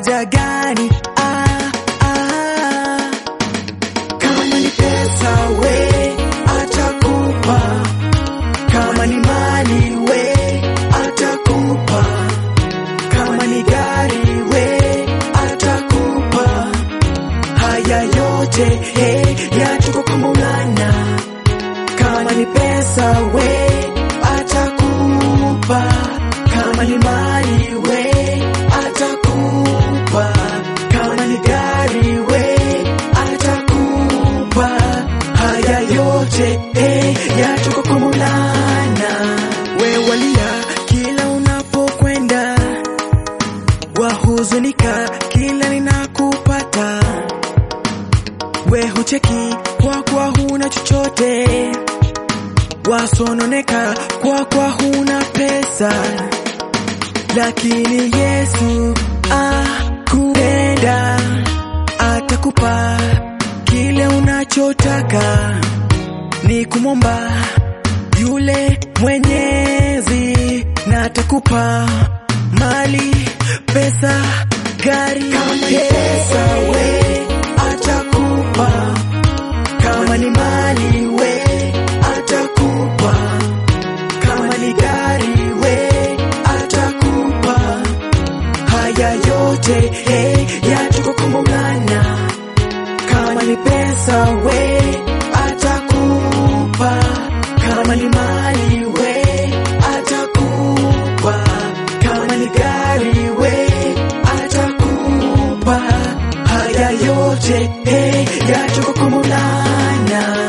haja gani? Ah, ah. Kama ni pesa we atakupa, kama ni mali we atakupa, kama ni gari we atakupa. Haya yote hey, yatoka kwa Maulana. Kama ni pesa we atakupa, kama ni mali we atakupa, kama ni gari we atakupa. Haya yote hey, yatoka kwa Maulana. We walia kila unapokwenda, wahuzunika kila ninakupata we hucheki kwa kwa huna chochote, wasononeka kwa kwa huna pesa, lakini Yesu akupenda, atakupa kile unachotaka, ni kumwomba yule Mwenyezi, na atakupa mali, pesa, gari, pesa we atakupa kama ni mali we atakupa, kama ni gari we atakupa. Haya yote hey, yatoka kwa Maulana. Kama ni pesa we atakupa, kama ni mali we atakupa, kama ni gari we atakupa. Haya yote hey, yatoka kwa Maulana.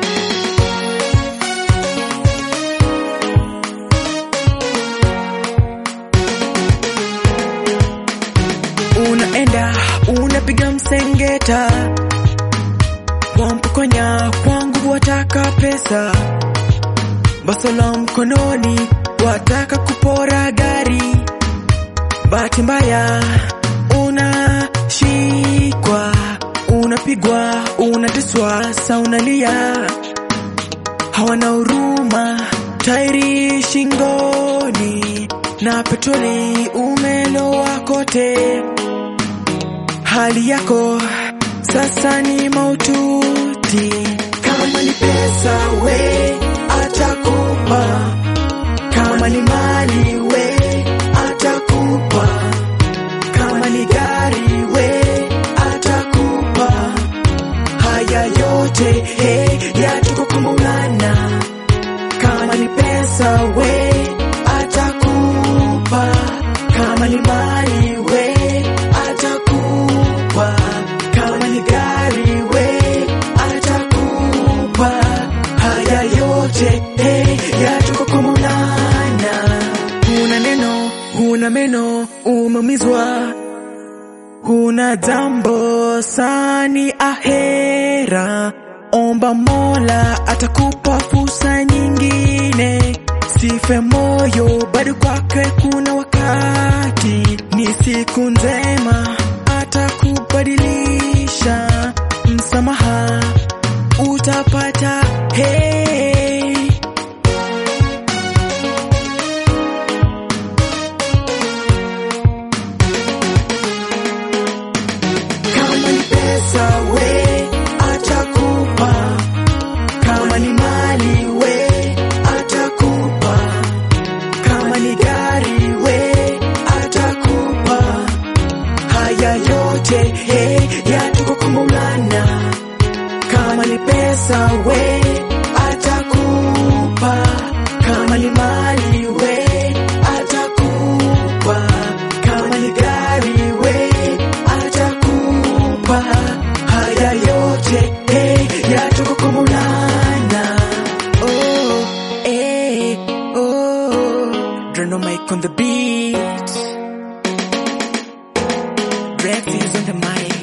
Unaenda unapiga msengeta, wampokonya kwangu, wataka pesa, basola mkononi, wataka kupora gari. Bahati mbaya unashikwa, unapigwa, unateswa, sa unalia, hawana huruma, tairi shingoni na petroli umelowa kote. Hali yako sasa ni maututi. Kama ni pesa we atakupa, kama ni mali we atakupa, kama ni gari we atakupa. Haya yote hey, yatoka kwa Maulana. Kama ni pesa we atakupa, kama ni mali we atakupa, kama ni gari we atakupa. Haya yote hey, yatoka kwa Maulana. Huna neno, huna meno, umeumizwa huna jambo sani ahera, omba Mola atakupa fursa nyingine. Sife moyo, bado kwake kuna wakati, ni siku njema, atakubadilisha. Msamaha utapata, hey. Kama ni pesa we atakupa, kama ni mali we atakupa, kama ni gari we atakupa. Haya yote hey, yatoka kwa Maulana. Kama ni pesa we atakupa, kama ni mali we atakupa, kama ni gari we atakupa. Haya yote hey, yatoka kwa Maulana. Oh, eh, oh, Drano Mike on the beat. Refuge on the mic.